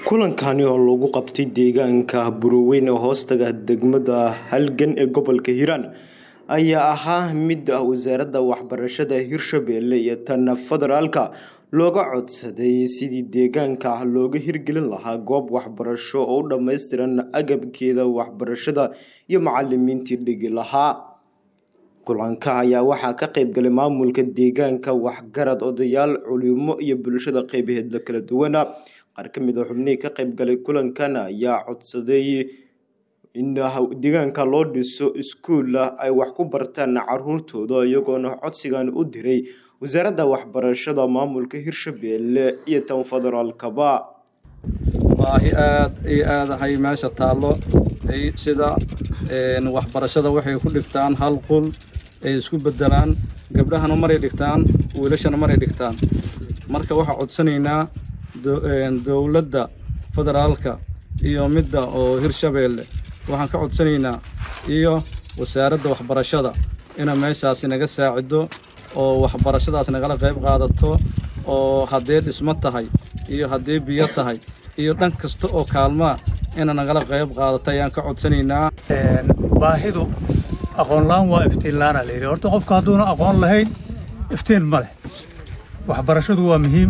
kulankani oo lagu qabtay deegaanka buroweyn ee hoostaga degmada halgan ee gobolka hiiraan ayaa ahaa mid wasaaradda waxbarashada hirshabelle iyo tan federaalka looga codsaday sidii deegaanka looga hirgelin lahaa goob waxbarasho oo u dhammaystiran agabkeeda waxbarashada iyo macalimiintii dhigi lahaa kulanka ayaa waxaa ka qayb galay maamulka deegaanka waxgarad odayaal culimo iyo bulshada qeybaheedla kala duwana qaar ka mid a xubnihii ka qayb galay kulankan ayaa codsaday in deegaanka loo dhiso iskuul ay wax ku bartaan caruurtooda iyagoona codsigan u diray wasaaradda waxbarashada maamulka hirshabelle iyo tan federaalkaba baahi aad iyo aad ahay meesha taallo sida waxbarashada waxay ku dhigtaan hal qul ay isku bedelaan gabdhahana maray dhigtaan wiilashana maray dhigtaan marka waxaa codsanaynaa dowladda federaalka iyo midda oo hirshabeelle waxaan ka codsanaynaa iyo wasaaradda waxbarashada ina meeshaasi naga saacido oo waxbarashadaas nagala qayb qaadato oo haddee dhismo tahay iyo haddee biyo tahay iyo dhan kasta oo kaalmaa ina nagala qayb qaadato ayaan ka codsanaynaa baahidu aqoonla-aan waa iftiinla-aanaa la yidhi horta qofka hadduuna aqoon lahayn iftiin ma leh waxbarashadu waa muhiim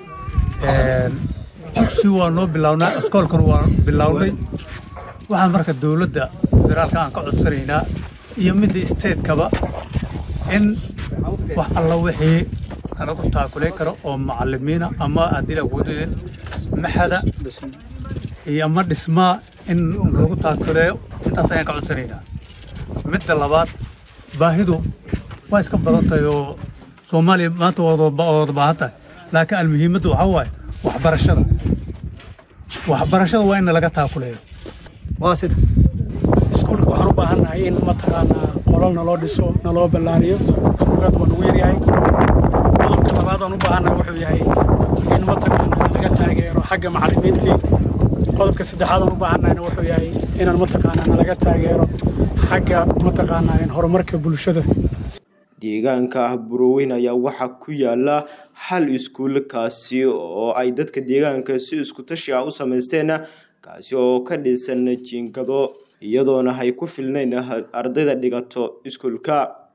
dugsi waa noo bilownaa iskoolkan waa bilownay waxaan marka dowladda federaalka aan ka codsanaynaa iyo midda isteedkaba in wax alla wixii nalagu taakulayn karo oo macalimiina ama haddii laguudin maxada iyo ama dhismaa in lagu taakuleeyo intaas ayaan ka codsanaynaa midda labaad baahidu waa iska badan tahay oo soomaaliya maanta wada baahan tahay laakiin almuhiimadda waxaa waaye waxbarashada waxbarashada waa in nalaga taakuleeyo waa sida iskuulka waxaan u baahannahay in mataqaanaa qolal naloo dhiso naloo ballaariyo iskuulkaad waa nagu yaryahay qodobka labaad aan u baahannahay wuxuu yahay in mataqaanaa laga taageero xagga macallimiintii qodobka saddexaad aan u baahannahayna wuxuu yahay inaan mataqaanaa nalaga taageero xagga mataqaanaa horumarka bulshada deegaanka buroweyn ayaa waxaa ku yaala hal iskuul kaasi oo ay dadka deegaanka si isku tashi ah u samaysteen kaasi oo ka dhisan jiingado iyadoona ay ku filnayn ardayda dhigato iskuulka